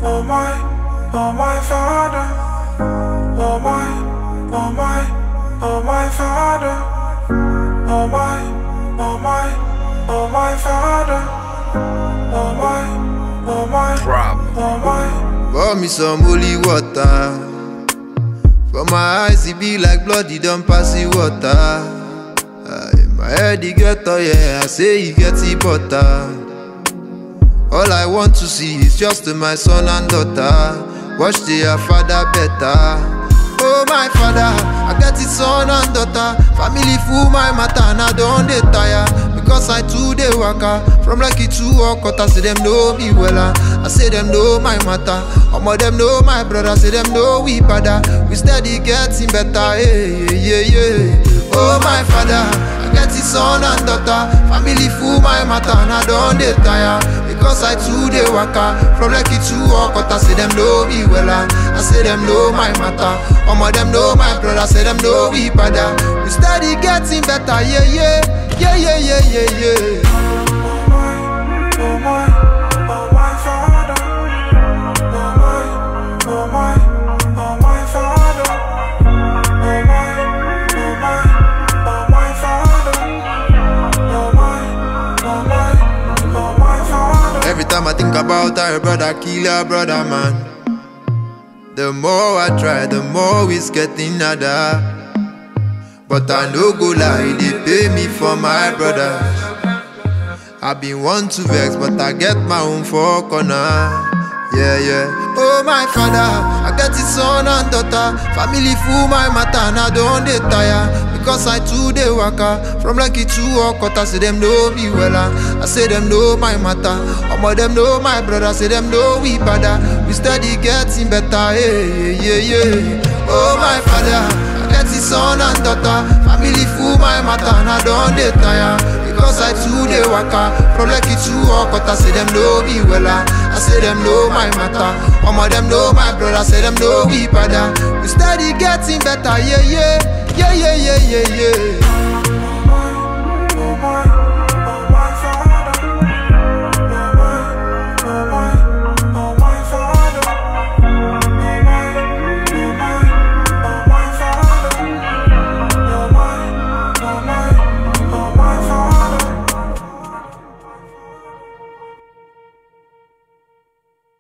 oh my, oh my father, oh my, oh my, oh my father, oh my, oh my, oh my father, oh my, oh my, Problem. oh my. Pour me some holy water. For my eyes, it be like blood, it don't pass the water. Aye, my head, it get oh yeah, I say it get the butter. All I want to see is just my son and daughter. Watch their father better. Oh my father, I get it son and daughter. Family full my matter and I don't dey tire. Because I too dey waka from lucky to Okota, say them know me wella. I say them know my matter. Omo them know my brother, say them know we father. We steady getting better, yeah yeah yeah yeah. Oh my father, I get it son and daughter. Family full my matter and I don't dey tire. Because I too dey waka from lucky to Okota, say them know me wella. I say them know my matter. Omo them know my brother, say them know we father. We steady getting better, yeah yeah. Yeah, yeah, yeah, yeah, yeah. Oh my, oh my, oh my father. Oh my, oh my, oh my father. Oh my, oh my, oh my father. Oh my, oh my, oh my father. Every time I think about her brother, kill her brother, man. The more I try, the more it's getting harder. But I no go lie, they pay me for my brothers. I been want to vex, but I get my own for corner. Yeah, yeah. Oh my father, I get it son and daughter. Family full my matter, and I don't dey tire. Because I too dey waka from lucky to Okota, say them know me wella. I say them know my matter. Omo them know my brother, say them know we father. We steady getting better, yeah, yeah, yeah. Oh my father, I get it son and daughter. Family full my matter, and I don't dey tire. Because I too dey waka from lucky to Okota, say them know me wella. I say them know my matter. Omo them know my brother, say them know we father. We steady getting better, yeah yeah, yeah yeah yeah yeah yeah.